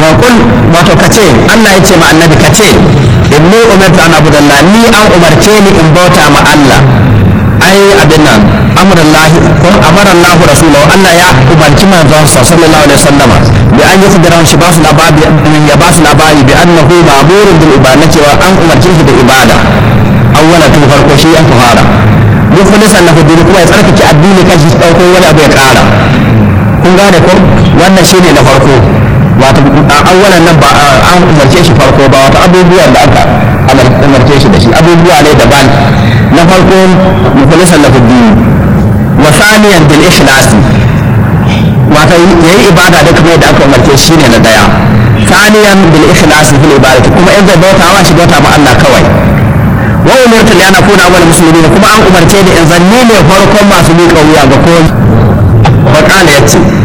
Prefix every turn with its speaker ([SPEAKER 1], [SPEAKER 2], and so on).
[SPEAKER 1] wa kul wato kace Allah ya ce ma annabi kace inni umirtu an abudallah ni an umarce ni in bauta ma Allah ai abin nan amrullahi ko amara Allah rasulahu Allah ya umarci manzon sa sallallahu alaihi wasallam bi an yi kudiran shi ba su labari ya ba su labari bi annahu ma'murun bil ibada cewa an umarce shi da ibada awwala tun farko shi an fara mukhlisan lahu din kuma ya tsarkake addini kan shi dauko wani abu ya kara kun gane ko wannan shine na farko wato awwalan nan ba an umarce shi farko ba wato abubuwan da aka umarce shi da shi abubuwa ne daban na farko mukhlisan lahu din wa thaniyan bil ikhlas wato yayi ibada da kuma yadda aka umarce shi ne na daya thaniyan bil ikhlas fil ibadati kuma in zai bauta wa shi bauta ma Allah kawai wa umirtu li an akuna awwal muslimin kuma an umarce ni in zanni ne farkon masu miƙa wuya ga kowa wa qala yace